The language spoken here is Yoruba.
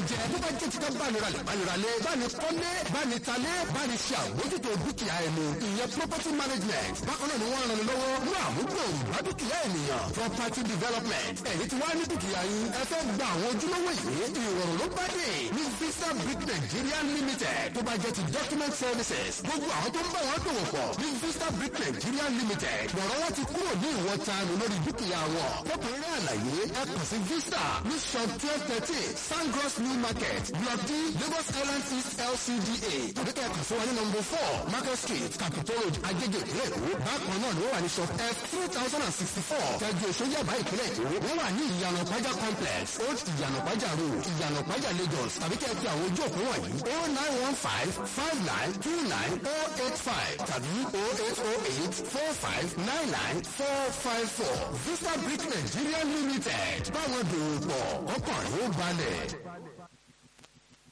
jẹ tó bá jẹ́ títa báni ralẹ̀ báni ralẹ̀ báni kọ́lé báni talé báni ṣe àmójútó dúkìá ẹni ìyẹn property management bákan náà ni wọ́n ràn lọ́wọ́ mú àmúgbò bá dúkìá ènìyàn property development ẹ̀yìn tí wàá ní dúkìá yín ẹ fẹ́ gba àwọn ojúlówó yìí ìrọ̀rùn ló bá dé ní visa brick nigeria limited tó bá jẹ́ ti document services gbogbo àwọn tó ń bá wọn dòwò pọ̀ ní visa brick nigeria limited lọ́rọ̀ wọn ti kúrò ní ìwọ̀n tanu lórí dúkìá wọn fọ́kùnrin àlàyé ẹ kàn sí vista ní shop twelve thirteen sangros new market block d lagos island east lcda tàbí kẹ́ ẹ kàn sí wọn ní number four market street capitol road agége ìpínlẹ̀ èkó bákan náà ni wọ́n wà ní shop f three thousand and sixty four tẹ́jú èso yàbá ìpínlẹ̀ èkó wọ́n wà ní ìyànà pàjá complex old ìyànà pàjá road ìyànà pàjá lagos tàbí kẹ́ ẹ fi àwọn ojú òpó wọ̀nyí oh nine one five five nine two nine oh eight five tàbí oh eight oh eight four five nine nine four five four vista brick nigeria limited báwọn dòwò pọ̀ ọkàn yóò balẹ̀.